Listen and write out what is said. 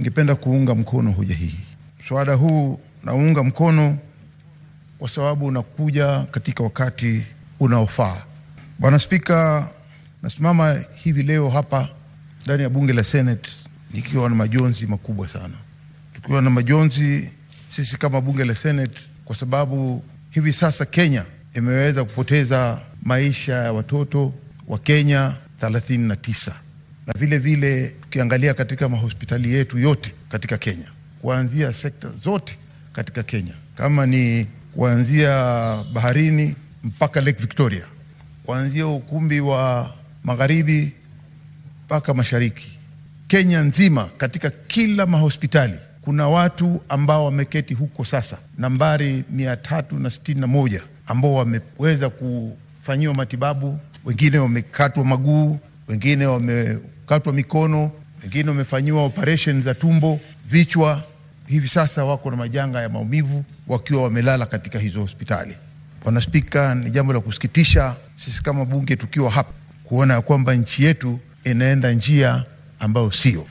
ningependa kuunga mkono hoja hii. Mswada huu naunga mkono kwa sababu unakuja katika wakati unaofaa. Bwana Spika, nasimama hivi leo hapa ndani ya bunge la Senate nikiwa na majonzi makubwa sana, tukiwa na majonzi sisi kama bunge la Senate kwa sababu hivi sasa Kenya imeweza kupoteza maisha ya watoto wa Kenya 39 na vile vile tukiangalia katika mahospitali yetu yote katika Kenya, kuanzia sekta zote katika Kenya, kama ni kuanzia baharini mpaka Lake Victoria, kuanzia ukumbi wa magharibi mpaka mashariki, Kenya nzima, katika kila mahospitali kuna watu ambao wameketi huko sasa, nambari mia tatu na sitini na moja ambao wameweza kufanyiwa matibabu. Wengine wamekatwa maguu, wengine wamekatwa mikono, wengine wamefanyiwa operation za tumbo, vichwa. Hivi sasa wako na majanga ya maumivu wakiwa wamelala katika hizo hospitali. Bwana Spika, ni jambo la kusikitisha sisi kama bunge tukiwa hapa kuona ya kwamba nchi yetu inaenda njia ambayo sio